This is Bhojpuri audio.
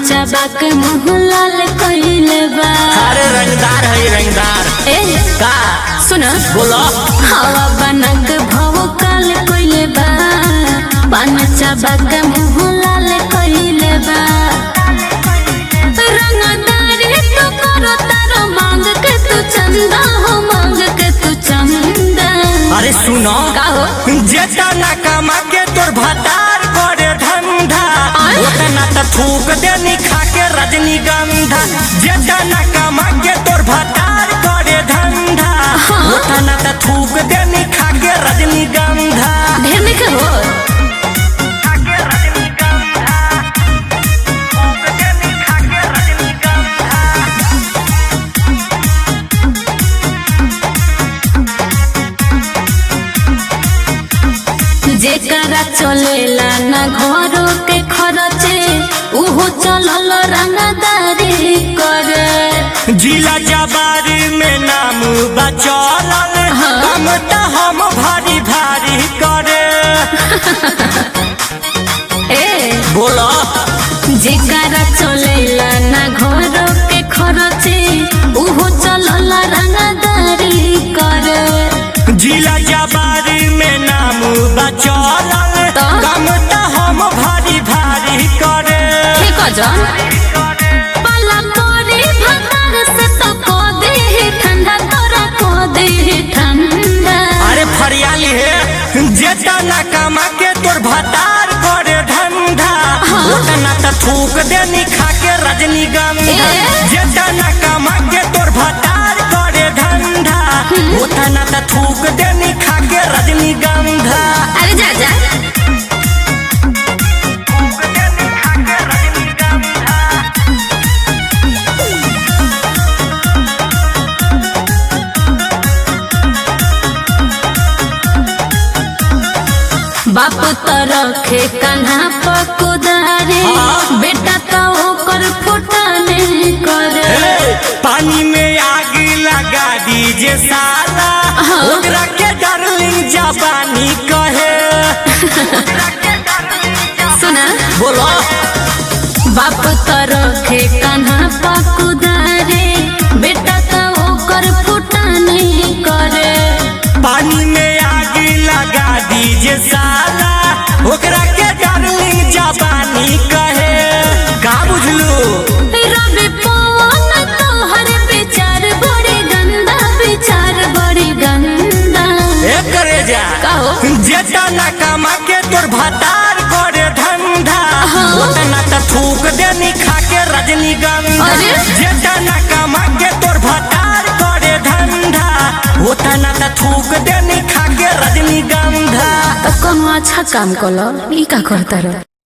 चबा के मुँह लाल कइले बा अरे रंगदार है रंगदार ए का सुन बोलो हवा बनक भव काल कइले बा पान चबा के मुँह लाल कइले बा रंगदारी तो करो तारो मांग के तू चंदा हो मांग के तू चंदा अरे सुनो का हो जेटा ना कमा के तोर भतार करे धंधा आय? ओतना त थूक देनी खा के रजनीगंधा जेटा ना कमा के तोर भतार करे धंधा ओतना त थूक देनी खा के रजनीगंधा ढेर नहीं के हो खा के रजनीगंधा थूक देनी खा के रजनीगंधा जेकरा चलेला ना घरो के खरचे उहो चलल रंगदारी करे जिला जबारी में नाम बचौलल हाँ। कम त हम भारी भारी करे ए बोलो जेकरा चलेला ना घरो के खरचे उहो चलल रंगदारी करे जिला जबारी में नाम बचौलल तो? कम त हम भारी भारी करे ठीक हो जान पला तोरे भतर से तो को दे ठंडा तोरा को दे ठंडा अरे फरियाली है जेटा ना कमा के तोर भतार करे धंधा हाँ। ओतना त थूक देनी खा के रजनीगंधा ए? जेटा ना कमा के तोर भतार करे धंधा ओतना त थूक देनी खा के रजनीगंधा अरे जा जा थूक देनी खा के रजनीगंधा बाप तो रखे कान्हा पकुदारे हाँ। बेटा तो ओकर फुटाने करे हे, पानी में आग लगा दीजे साला हाँ। ओकरा के डार्लिंग जबानी कहे सुना बोलो बाप तो रखे कान्हा पकुदारे बेटा तो ओकर फुटाने करे पानी में आग लगा दीजे साला ओकरा के डार्लिंग जबानी कहे का बुझलू रवि पवन तोहर विचार बड़ी गंदा विचार बड़ी गंदा ए करे जा कहो जेटा ना कमा के तोर भतार करे धंधा हाँ। ओतना त थूक देनी खा के रजनीगंधा अरे? जेटा ना कमा के तोर भतार करे धंधा ओतना त थूक देनी खा के रजनीगंधा तो कोनो अच्छा काम कलो ई का करता रहो